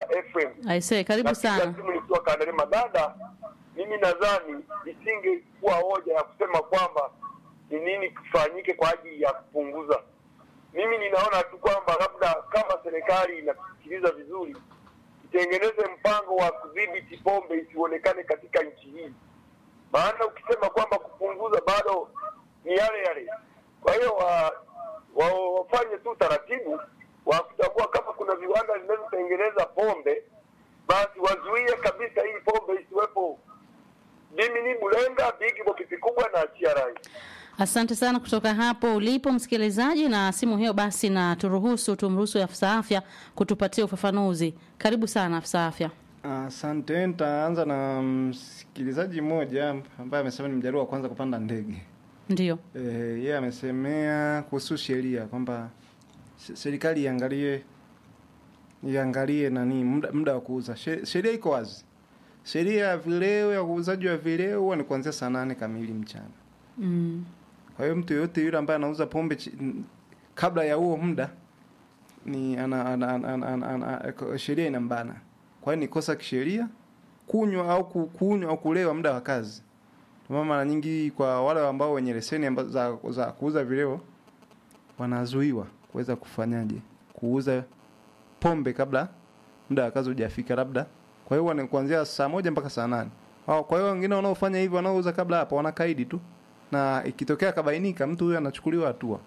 FM. Aisee, karibu Napiga sana. simu nikiwa Kandarema. Dada, mimi nadhani isingekuwa hoja ya kusema kwamba ni nini kifanyike kwa ajili ya kupunguza. Mimi ninaona tu kwamba labda kama serikali inasikiliza vizuri, itengeneze mpango wa kudhibiti pombe isionekane katika nchi hii, maana ukisema kwamba kupunguza bado ni yale yale. Kwa hiyo wa, wa, wafanye tu taratibu wa kutambua kama kuna viwanda vinavyotengeneza pombe, basi wazuie kabisa hii pombe isiwepo. Mimi ni Bulenga Big Box kubwa na TRI. Asante sana kutoka hapo ulipo msikilizaji, na simu hiyo basi, na turuhusu tumruhusu afisa afya kutupatia ufafanuzi. Karibu sana afisa afya. Asante, nitaanza na msikilizaji mmoja ambaye amesema ni mjaruo wa kwanza kupanda ndege. Ndio, Eh, yeye amesemea kuhusu sheria kwamba se- serikali iangalie iangalie nani muda, muda wa kuuza. She- Sheria iko wazi. Sheria ya vileo ya uuzaji wa vileo huwa ni kuanzia saa nane kamili mchana. mm. Kwa hiyo mtu yoyote yule ambaye anauza pombe chi- n- kabla ya huo muda ni ana, ana, ana, ana, ana, ana, sheria inambana. Kwa hiyo ni kosa kisheria kunywa au ku- kunywa au kulewa muda wa kazi. Ndio maana mara nyingi kwa wale ambao wenye leseni ambazo za, za kuuza vileo wanazuiwa kuweza kufanyaje kuuza pombe kabla muda wa kazi hujafika labda. Kwa hiyo huwa ni kuanzia saa moja mpaka saa nane. Wao- Kwa hiyo wengine wanaofanya hivyo wanaouza kabla hapo wanakaidi tu na ikitokea kabainika mtu huyo anachukuliwa hatua.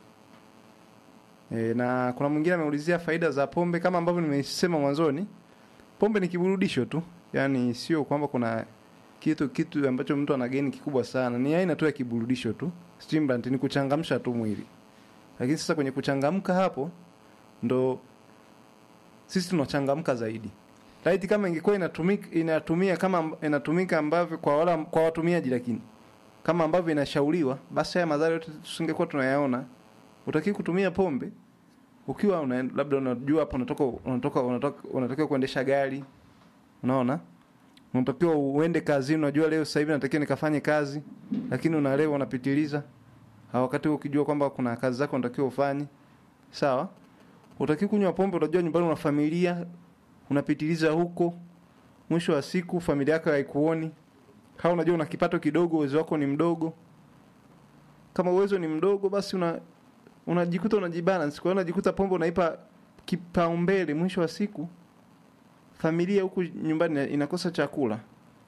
E, na kuna mwingine ameulizia faida za pombe kama ambavyo nimesema mwanzoni. Pombe ni kiburudisho tu, yaani sio kwamba kuna kitu kitu ambacho mtu ana geni kikubwa sana. Ni aina tu ya kiburudisho tu, stimulant, ni kuchangamsha tu mwili. Lakini sasa kwenye kuchangamka hapo ndo sisi tunachangamka zaidi. Laiti kama ingekuwa inatumika inatumia kama inatumika ambavyo kwa wala kwa watumiaji lakini kama ambavyo inashauriwa, basi haya madhara yote tusingekuwa tunayaona. Utaki kutumia pombe ukiwa una, labda unajua hapo unatoka unatoka unatoka unatakiwa kuendesha gari, unaona, unatakiwa uende kazini, unajua leo sasa hivi natakiwa nikafanye kazi, lakini unalewa unapitiliza. Ha, wakati huo ukijua kwamba kuna kazi zako unatakiwa ufanye, sawa. Utaki kunywa pombe, unajua nyumbani una familia, unapitiliza huko, mwisho wa siku familia yako haikuoni kama unajua una kipato kidogo, uwezo wako ni mdogo. Kama uwezo ni mdogo, basi una unajikuta unajibalance. Kwa hiyo unajikuta pombe unaipa kipaumbele, mwisho wa siku familia huku nyumbani inakosa chakula.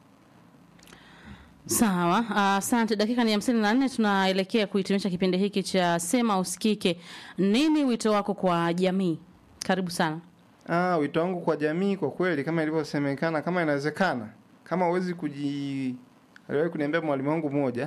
Sawa, asante. dakika ni hamsini na nne, tunaelekea kuhitimisha kipindi hiki cha Sema Usikike. Nini wito wako kwa jamii? Karibu sana. Ah, wito wangu kwa jamii kwa kweli, kama ilivyosemekana, kama inawezekana, kama huwezi kuji, aliwahi kuniambia mwalimu wangu mmoja,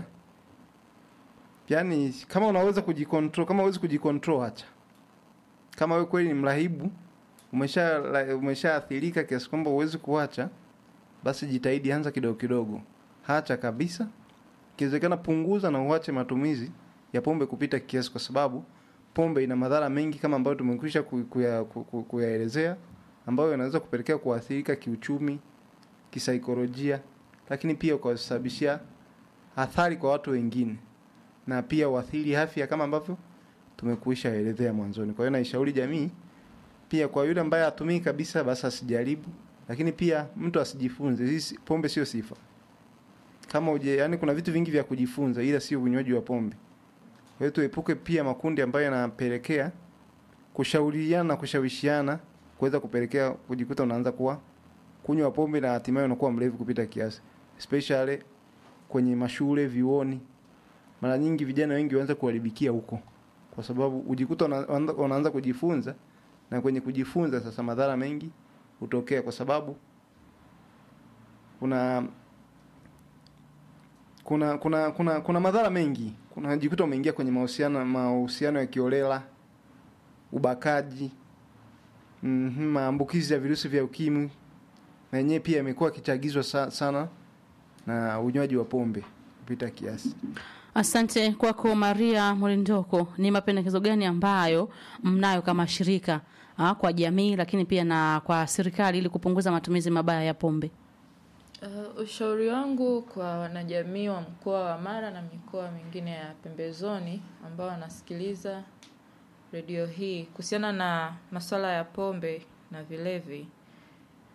yaani kama unaweza kujikontrol, kama huwezi kujikontrol, acha. Kama wewe kweli ni mrahibu, umesha umeshaathirika kiasi kwamba huwezi kuacha, basi jitahidi, anza kidogo kidogo, hacha kabisa. Ikiwezekana punguza na uache matumizi ya pombe kupita kiasi, kwa sababu pombe ina madhara mengi kama ambayo tumekwisha ku- kuya- ku- ku- kuyaelezea, ambayo yanaweza kupelekea kuathirika kiuchumi, kisaikolojia, lakini pia kusababishia athari kwa watu wengine na pia uathiri afya kama ambavyo tumekuisha elezea mwanzoni. Kwa hiyo naishauri jamii pia, kwa yule ambaye hatumii kabisa, basi asijaribu, lakini pia mtu asijifunze. Hii si- pombe sio sifa kama uje, yani kuna vitu vingi vya kujifunza, ila sio unywaji wa pombe. Kwa hiyo tuepuke pia makundi ambayo yanapelekea kushauriana na kushawishiana kuweza kupelekea kujikuta unaanza kuwa kunywa pombe na hatimaye unakuwa mlevi kupita kiasi, especially kwenye mashule, vioni. Mara nyingi vijana wengi waanza kuharibikia huko, kwa sababu ujikuta una- unaanza unaanza kujifunza, na kwenye kujifunza sasa madhara mengi hutokea, kwa sababu kuna kuna kuna kuna kuna madhara mengi. Kuna jikuta umeingia kwenye mahusiano mahusiano ya kiolela, ubakaji, mhm, maambukizi ya virusi vya ukimwi, na yenyewe pia imekuwa kichagizwa sa, sana na unywaji wa pombe kupita kiasi. Asante kwako Maria Mlindoko. Ni mapendekezo gani ambayo mnayo kama shirika ah, kwa jamii lakini pia na kwa serikali ili kupunguza matumizi mabaya ya pombe? Uh, ushauri wangu kwa wanajamii wa mkoa wa Mara na mikoa mingine ya pembezoni ambao wanasikiliza redio hii kuhusiana na masuala ya pombe na vilevi